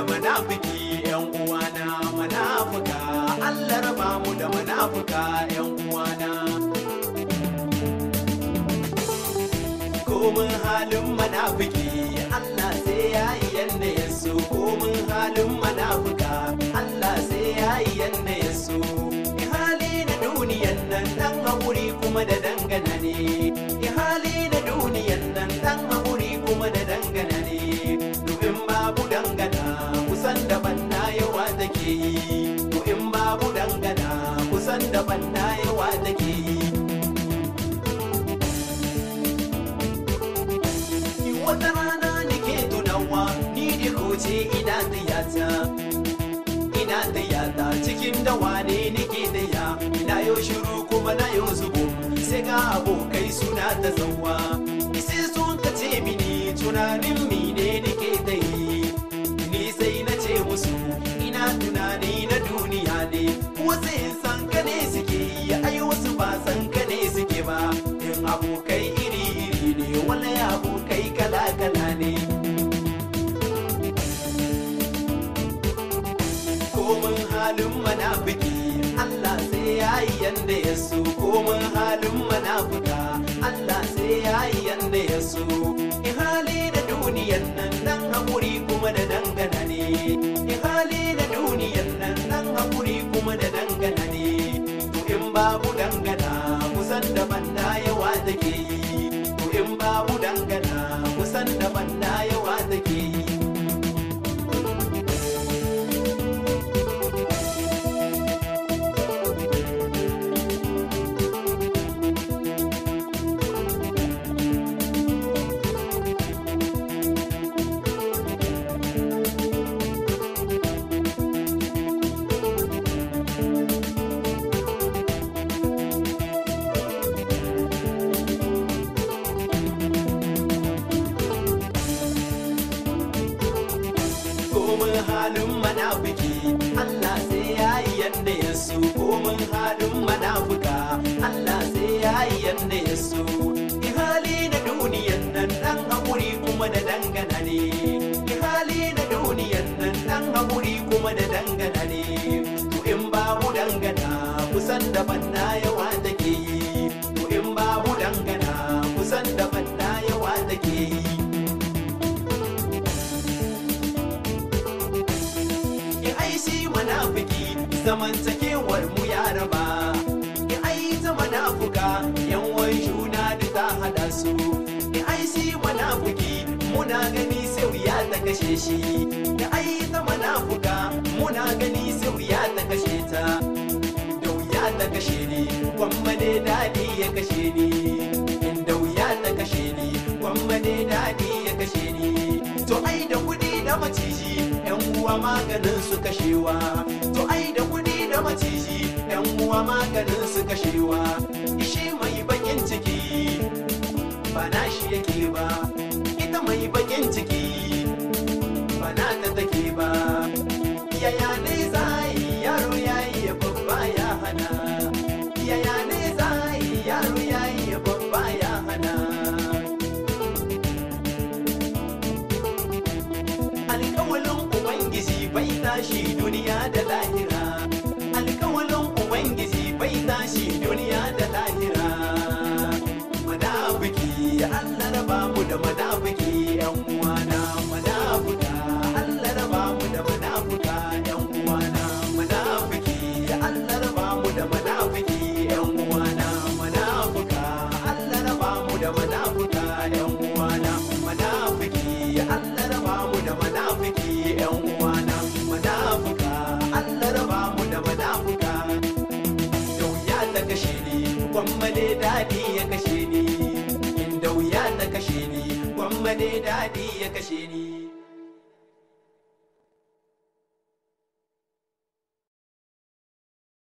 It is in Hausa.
munafiki yan uwana munafuka Allah raba mu da munafuka yan uwana komin halin munafiki Allah sai ya yi yanda ya so komin halin munafuka Allah sai ya yi yanda ya so hali na duniyan nan dan haƙuri kuma da dangana ne hali na duniyan nan dan haƙuri kuma da dangana ne domin babu dangana kusan da banna yawa take yi to in babu dangana kusan da banna yawa take yi wata rana nake tunawa ni da koce ina tiyata ina tiyata cikin dawa ne nake taya ina yau shiru kuma na yau zubo sai ga abokai suna ta zauwa sai sun ka ce mini tunanin mine nake ta yi ni sai na ce musu ina tunani na duniya ne wasu in san ka ne suke yi ai wasu ba san ka ne suke ba in abokai iri iri ne wala abokai kala kala ne komin halin manafiki Allah sai ya yi yanda ya so komin halin manafuka Allah sai ya yi yanda ya so in hali da duniyan nan dan haƙuri kuma da dangana ne in hali da duniyan nan dan haƙuri kuma da dangana ne to in babu dangana kusan da banda yawa take yi to in babu dangana kusan da banda yawa take yi komin halin manafiki Allah sai ya yi yanda ya so komin halin manafuka Allah sai ya yi yanda ya so Ki hali na duniyan nan dan haƙuri kuma da dangana ne Ki hali na duniyan nan dan haƙuri kuma da dangana ne to in babu dangana kusan da banna yawa take yi to in babu dangana kusan da banna yawa take yi ki ai shi munafiki zamantakewar mu ya raba ki ai ta munafuka yan wai juna da ta hada su ki ai shi munafiki muna gani sai wuya ta kashe shi ki ai ta munafuka muna gani sai wuya ta kashe ta da wuya ta kashe ni gwamma ne dadi ya kashe ni inda wuya ta kashe ni gwamma ne dadi ya kashe ni to ai da kudi da maciji yan uwa maganin su kashewa to ai da kudi da maciji yan uwa maganin su kashewa ishi mai bakin ciki ba na shi yake ba ita mai bakin ciki ba na ta take ba yaya ne zai yaro yayi ya babba ya hana yaya ne zai yaro yayi ya babba ya hana alkawalin ubangiji bai tashi duniya da lahira alkawalin ubangiji bai tashi duniya da lahira madafiki allah raba mu da madafiki yan uwana madafuka allah raba mu da madafuka yan uwana madafiki allah raba mu da madafiki yan uwana madafuka allah raba mu da madafuka yan uwana madafiki allah raba mu da madafiki yan uwana madafuka allah raba mu da madafuka da wuya ta kashe ni gwamma ne daɗi ya kashe ni inda wuya ta kashe ni gwamma ne daɗi ya kashe ni